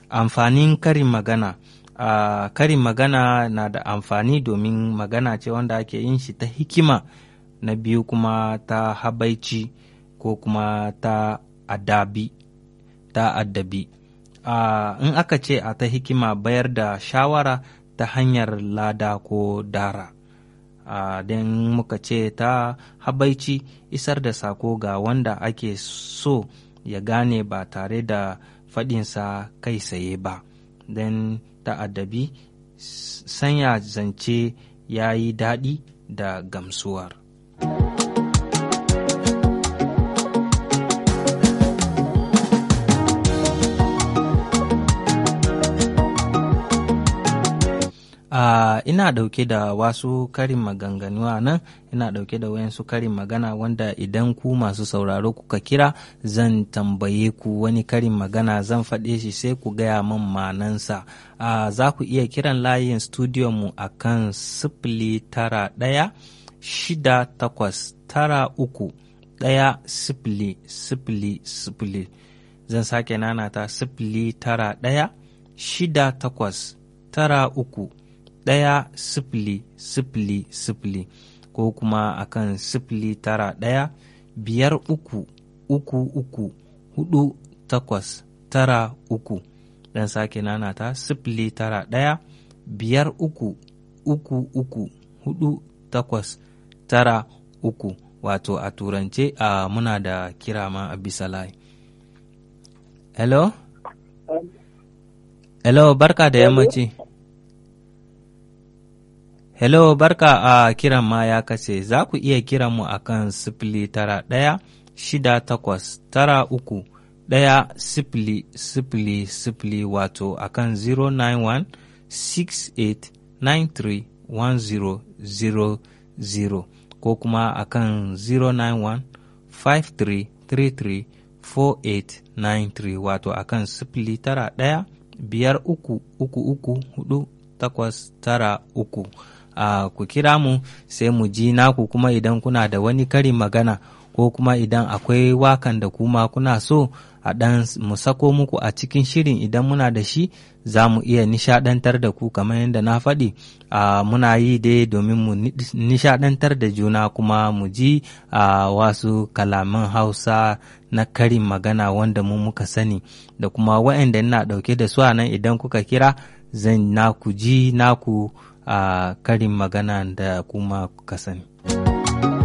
amfanin karin magana uh, karin magana na da amfani domin magana ce wanda ake yin shi ta hikima na biyu kuma ta habaici ko kuma ta adabi ta addabi uh, in aka ce a ta hikima bayar da shawara ta hanyar lada ko dara uh, don muka ce ta habaici isar da sako ga wanda ake so ya gane ba tare da faɗinsa kai saye ba don ta'addabi sanya zance ya yi daɗi da gamsuwar. Uh, ina ɗauke da wasu karin maganganu a nan ina ɗauke da wayansu karin magana wanda idan ku masu sauraro kuka kira zan tambaye ku wani karin magana zan faɗe shi sai ku gaya min manansa uh, za ku iya kiran layin studio mu a kan sifili tara ɗaya shida takwas tara uku ɗaya sifili sifili sifili zan sake nanata sifili tara ɗaya shida takwas tara uku ɗaya sifili sifili sifili ko kuma akan sifili tara ɗaya biyar uku uku uku hudu takwas tara uku dan sake nanata sifili tara ɗaya biyar uku uku uku hudu takwas tara uku wato a turance a muna da kira ma a bisa layi hello hello barka da yammaci Hello, barka a uh, kiran ma ya kace za ku iya kiran mu akan sifili tara ɗaya shida takwas tara uku ɗaya sifili sifili sifili wato akan 091 68 93 1000 ko kuma akan 091 5333 4893 wato akan sifili tara ɗaya biyar uku uku uku hudu takwas tara uku. Uh, ku kira mu sai mu ji naku kuma idan kuna da wani karin magana ko kuma idan akwai wakan da kuma kuna so a ɗan mu sako muku a cikin shirin idan muna da shi za mu iya nishadantar da ku kamar yadda na faɗi uh, muna yi dai domin mu nishadantar da juna kuma mu ji uh, wasu kalaman hausa na karin magana wanda mu muka sani da kuma waɗanda ina ɗauke da su a nan idan kuka kira zan naku ji naku a uh, karin magana da kuma kuka sani.